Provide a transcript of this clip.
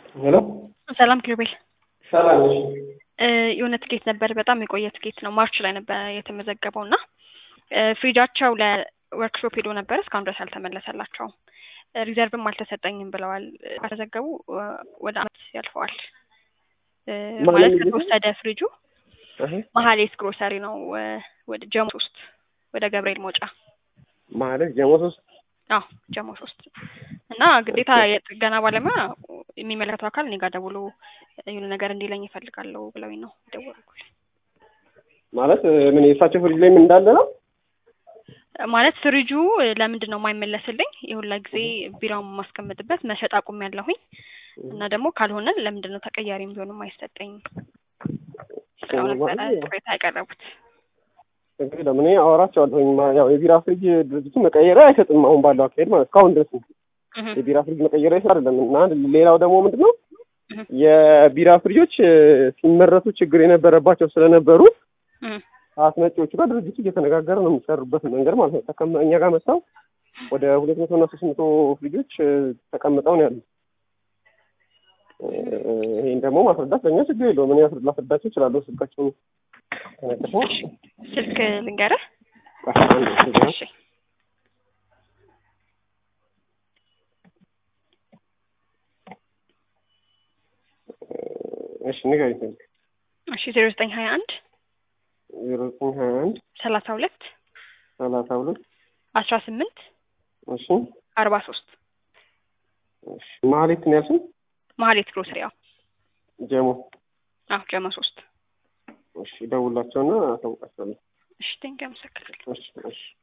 ሄሎ ሰላም ኪሩቤል ሰላም ነሽ? የሆነ ትኬት ነበር በጣም የቆየ ትኬት ነው ማርች ላይ ነበር የተመዘገበው እና ፍሪጃቸው ለወርክሾፕ ሄዶ ነበር እስካሁን ድረስ አልተመለሰላቸውም ሪዘርቭም አልተሰጠኝም ብለዋል ከተዘገቡ ወደ አመት ያልፈዋል ማለት ከተወሰደ ፍሪጁ መሀሌት ግሮሰሪ ነው ወደ ጀሞ ሶስት ወደ ገብርኤል መውጫ ማለት ጀሞ ሶስት አዎ ጀሞ ሶስት እና ግዴታ የጥገና ባለሙያ የሚመለከተው አካል እኔ ጋር ደውሎ የሆነ ነገር እንዲለኝ ይፈልጋለሁ ብለውኝ ነው የደወልኩልኝ። ማለት ምን የእሳቸው ፍሪጅ ላይ ምን እንዳለ ነው? ማለት ፍሪጁ ለምንድን ነው የማይመለስልኝ? የሁላ ጊዜ ቢራውን የማስቀምጥበት መሸጥ አቁም ያለሁኝ እና ደግሞ ካልሆነ ለምንድን ነው ተቀያሪም ቢሆን የማይሰጠኝ ብለው ነበረ ቅሬታ ያቀረቡት። እንግዲህ ለምን አወራቸዋለሁኝ ያው የቢራ ፍሪጅ ድርጅቱ መቀየሪያ አይሰጥም አሁን ባለው አካሄድ ማለት እስካሁን ድረስ የቢራ ፍሪጅ መቀየሪያ ይሰጥ አይደለም እና ሌላው ደግሞ ምንድን ነው የቢራ ፍሪጆች ሲመረቱ ችግር የነበረባቸው ስለነበሩ አስመጪዎቹ ጋር ድርጅቱ እየተነጋገረ ነው የሚሰሩበት መንገድ ማለት ነው። እኛ ጋር መጥተው ወደ ሁለት መቶ እና ሶስት መቶ ፍሪጆች ተቀምጠው ነው ያሉት። ይህን ደግሞ ማስረዳት ለእኛ ችግር የለውም። እኔ ላስረዳቸው እችላለሁ። ስልካቸውን ተነቅፈው ስልክ ልንገርህ። እሺ እሺ ንገሪኝ ስልክ እሺ ዜሮ ዘጠኝ ሀያ አንድ ዜሮ ዘጠኝ ሀያ አንድ ሰላሳ ሁለት ሰላሳ ሁለት አስራ ስምንት እሺ አርባ ሶስት እሺ ማህሌት ነው ያልሽኝ? መሀሌት ግሮሰሪ ያው ጀሞ አዎ ጀሞ ሶስት እሺ ደውላቸውና አሳውቃቸዋለሁ። እሺ ቴንኪው አመሰግናለሁ። እሺ እሺ